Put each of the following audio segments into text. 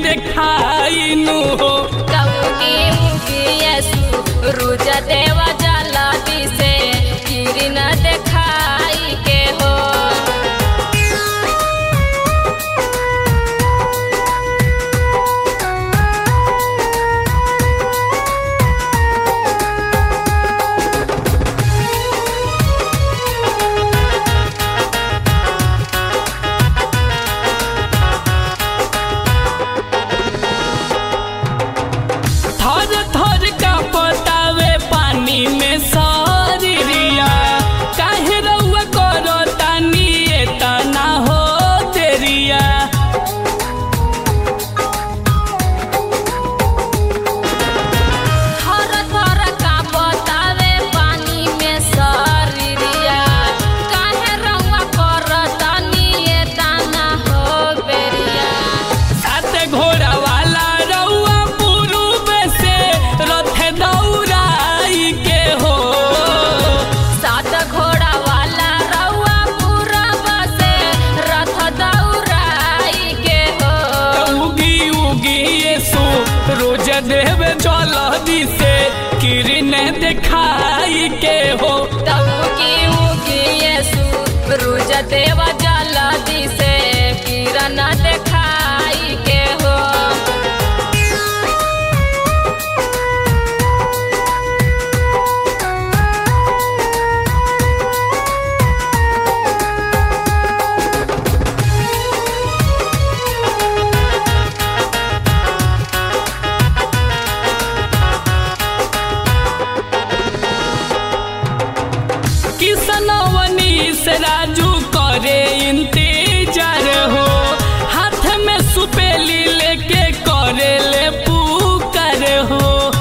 देखाई नु हो कौकी उगी यसु रुज देव जल दिसे किरण देखाई के हो थर थर का पतावे पानी में शरीरिया काहे रउआ करो तानी एतना हो तेरिया थर थर का बतावे पानी में शरीरिया काहे रउआ करतनी ए दाना हो बेरिया सात घोड़ा वाला रउआ पुरुब से रथ दौड़ाई के हो सात घोड़ा वाला रउआ पूरब से रथ दौड़ाई के हो उगी उगी येसु रोज देव जल दिसे किरण देखाई के हो तबुकी उगी यसु रुज देव जल दिसे किरण देखाई के हो किसनवनी से राजू करे इंतजार हो हाथ में सुपेली लेके करे ले पुकार हो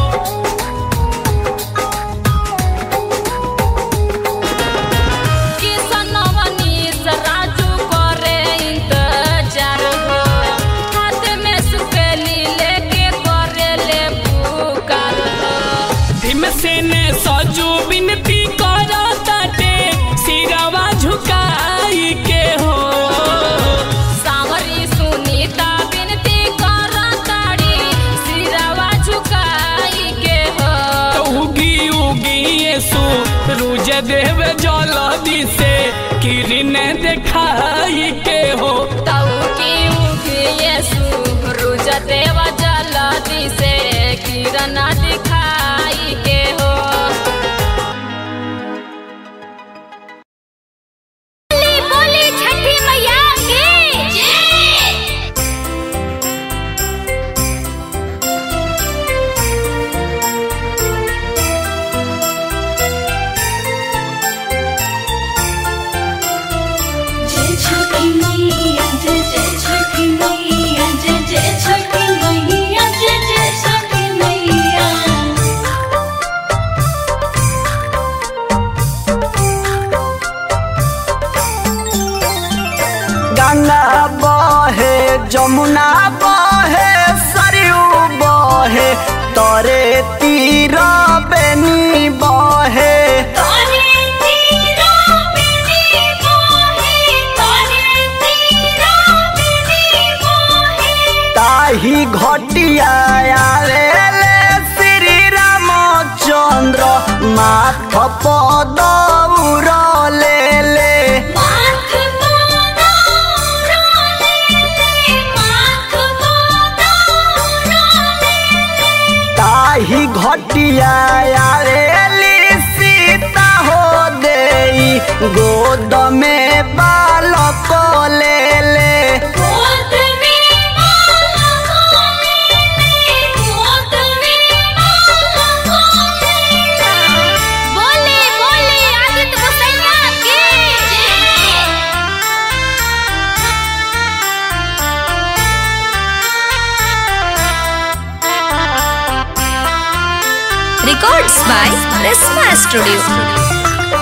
किसनवनी से राजू करे इंतजार हो हाथ में सुपेली लेके करे ले पुकार हो भीम से ने सजू विनती करा ताटे सिरवा झुकाई के हो सावरी सुनीता विनती करताड़ी सिरवा झुकाई के हो तो उगी उगी येसु रूज देव जल दिसे किरण देखाई के हो तौकी उगी यसु रुज देव जल दिसे किरण दिखाई के हो बोली बोली छठी मैया की जय छठी मैया जय जय छठी मैया जय जय छठी मैया जय जय छठी मैया गंगा बहे जमुना बहे सरयू बहे तरे तीर बेनी बहे तारे तेरा मेरी मोहे तारे तेरा मेरी मोहे ताही घटिया आवेले श्री रामचंद्र माथ पद उरले ले माथ मोदा उड़ाले ले माथ मोदा उड़ाले ताही घटिया आवेली सीता हो देई गोद में बालक ले ले गोद में माला खोले ले गोद में माला खोले ले बोले बोले आदित्य गोसैया की Records by Prisma Studio.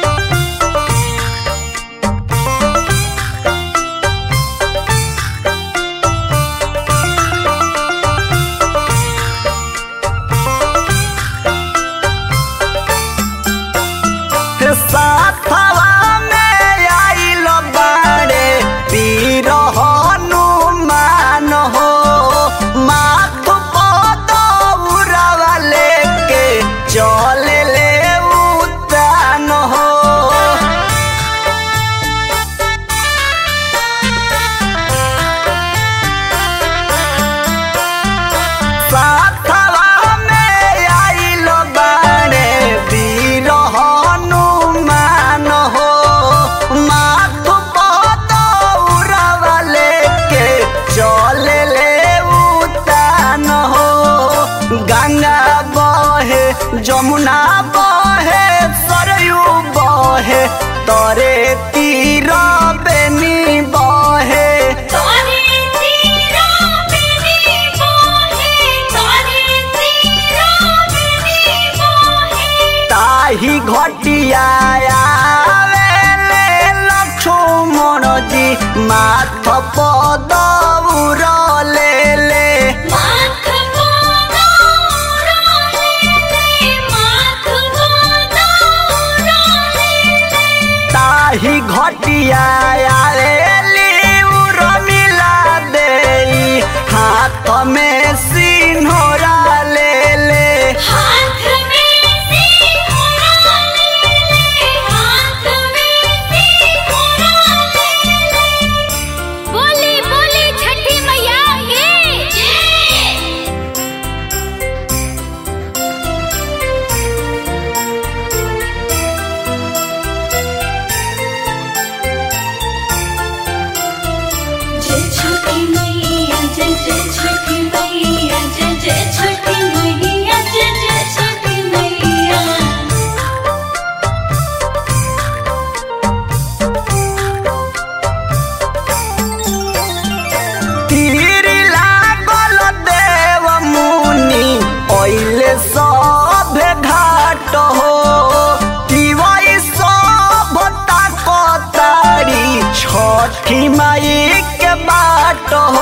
साथवा में आइल बाड़े वीर हनुमान हो गंगा बहे जमुना बहे सरयू बहे तरे तीर बेनी बहे तारे तेरा बेनी मोहे तारे तेरा बेनी मोहे ताही घटिया आवेले लक्ष्मण जी माथ पद उरले ले माख गोदा उराले ले माख गोदा उराले ताही घटिया आवेली उर्मिला देई हाथ में सिन्होरा ले ले हाथ में सिंघोरा ले ले हाथ में सिंघोरा ले ले बोली बोली छठी मैया की जय जय छठी मैया जय जय छठी मैया जय जय छठी मैया जय जय छठी मैया तीर लागल देव मुनि ओइले सब घाट हो तिवई सब ताकतारी छठी माई के बाट हो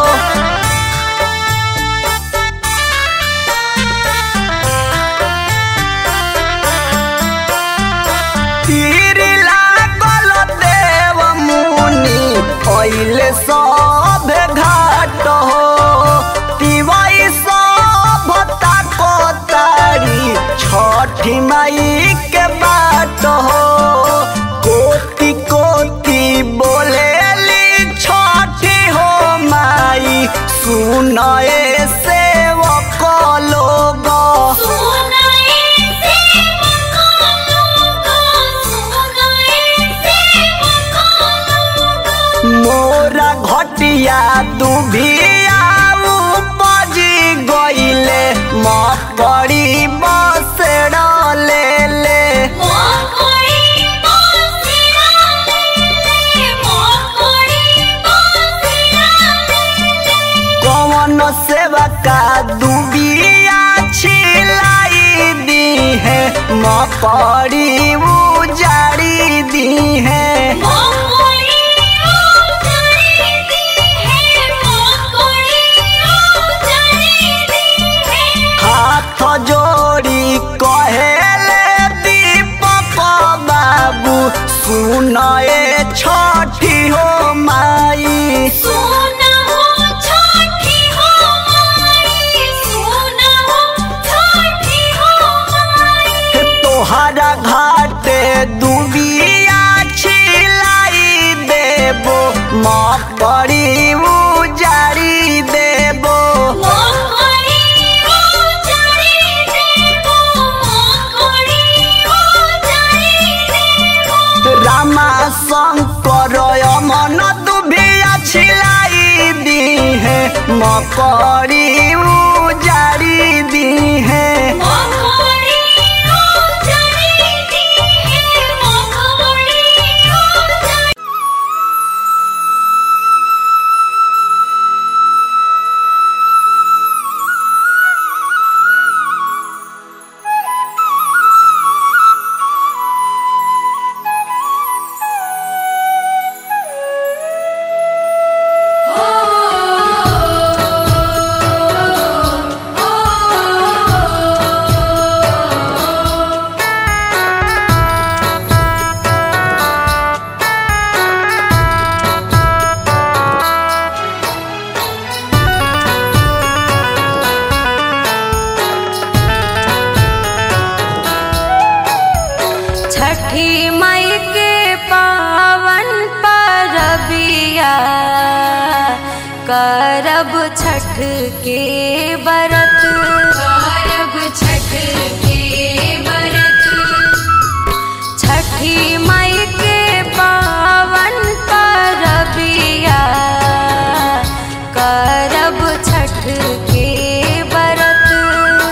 तीर लागल देव मुनि ओइले सब घाट हो तिवई सब ताकतारी छठी माई के बाट हो कोटि कोटि बोलेली छठी हो माई सुनए सेवक लोग सुनाए सेवका लोगा सुनाए सेवका लोगा मोरा घटिया दुभिया उपजी गईले मकड़ी बसेड़ ले ले मोकड़ी बासिरा ले ले मोकड़ी बासिरा ले ले कौन सेवा का दुबिया छिलाई दी है मकड़ी उजाड़ी दी है मोकड़ी उजाड़ी दी है मोकड़ी उजाड़ी दी है हाथ जोड़ी कहेले दीपक बाबू सुनए छठी हो माई सोना हो छठी हो माई सोना हो छठी हो माई तोहरा घाटे दुबिया छिलाई देबो मकड़ी उजाड़ी देबो मोकड़ी उजाड़ी देबो मोकड़ी उजाड़ी देबो रामा शंकर अमन दुबिया छिलाई दी है मकड़ी उजाड़ी दी है मोकड़ी उजाड़ी दी है मोकड़ी उजाड़ी छठी मई के पावन परबिया करब छठ के बरत करब छठ के बरत छठी मई के पावन परबिया करब छठ के बरत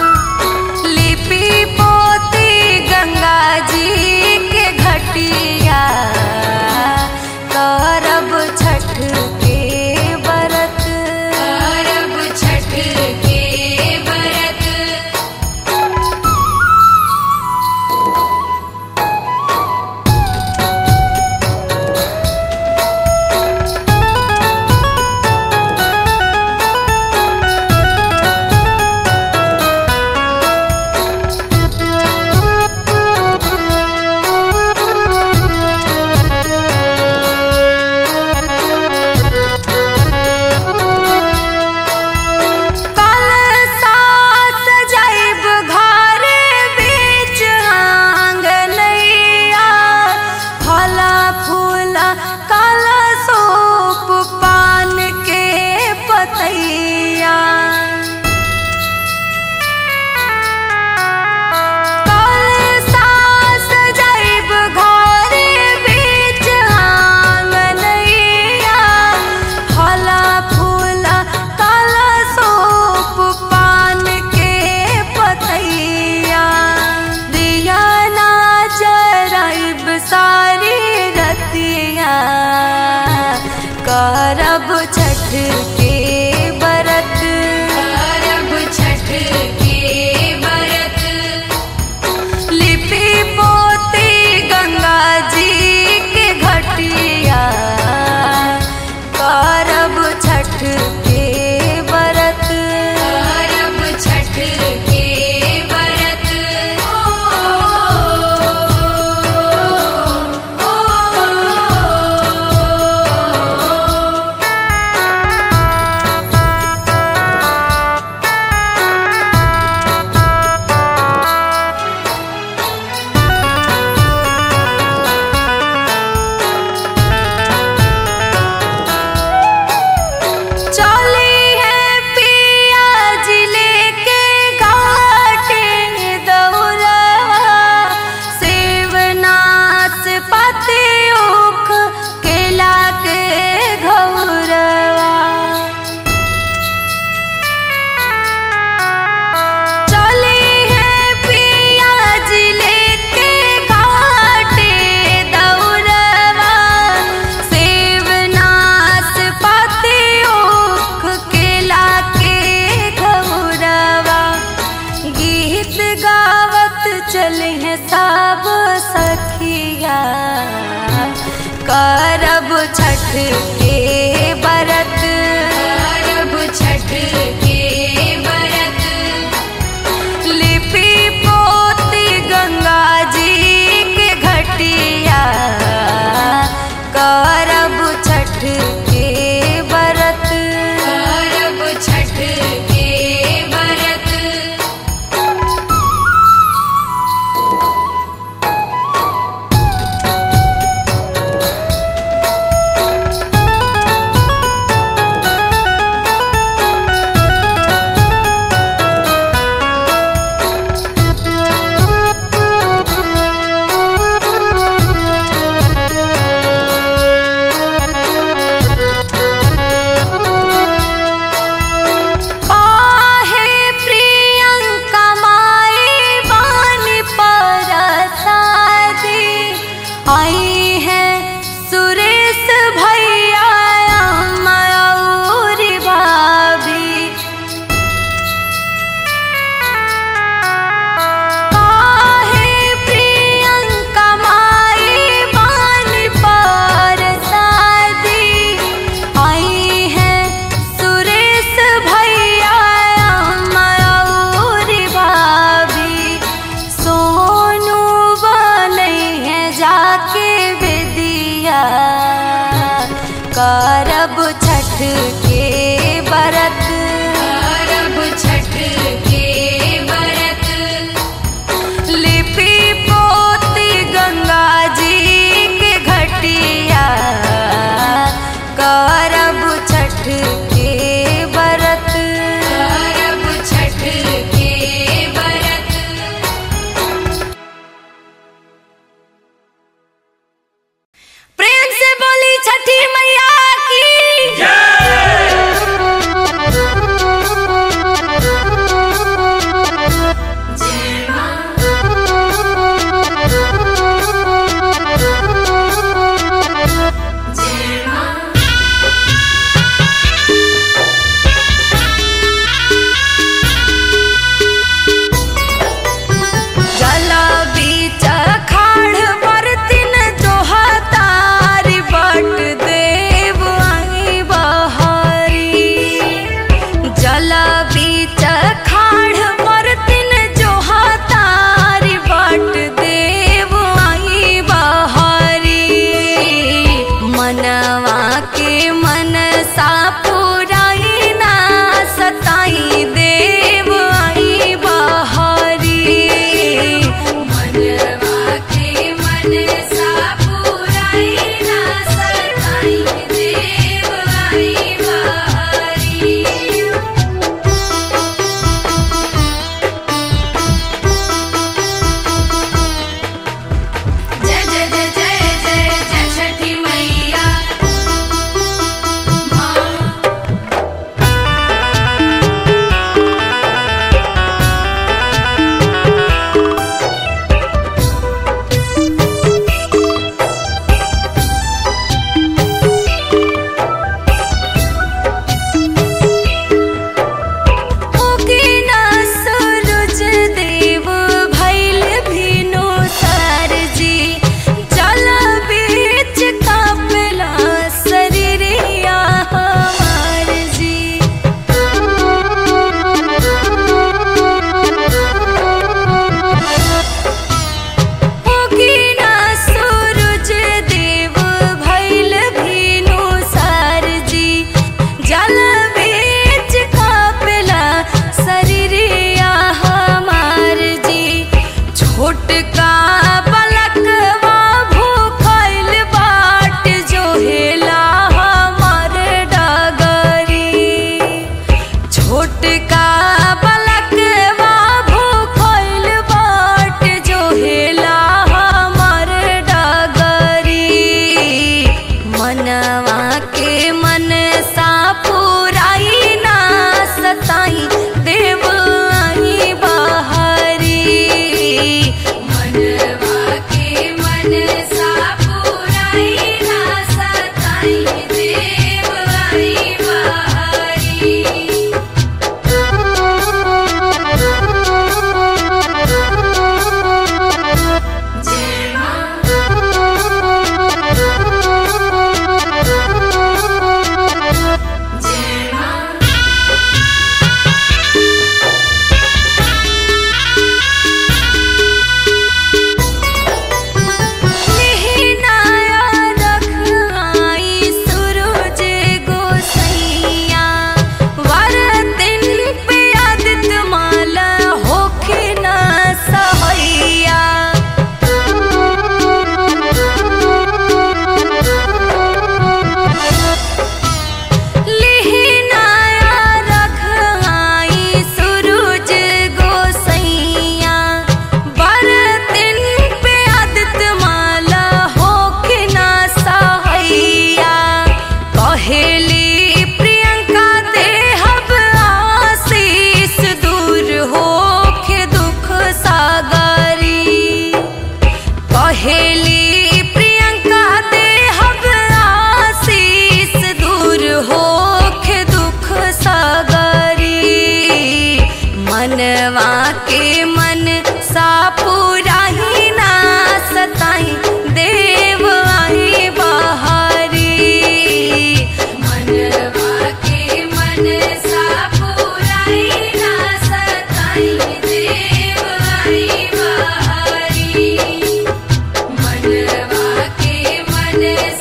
करब छठ के बरत करब छठ के बरत लिपि पोती गंगा जी के घटिया करब छठ के बरत करब छठ के बरत चली है पिया जिले के घाटे दौरवा शिवनाथ पति उख केला के घौरवा चली है पिया जिले के घाटे दौरवा शिवनाथ पति उख केला के घौरवा गीत गावत चले हैं सब सखिया करब छठ के बरत करब छठ के बरत लिपि पोती गंगा जी के घटिया करब छठ के बरत करब छठ के बरत करब रे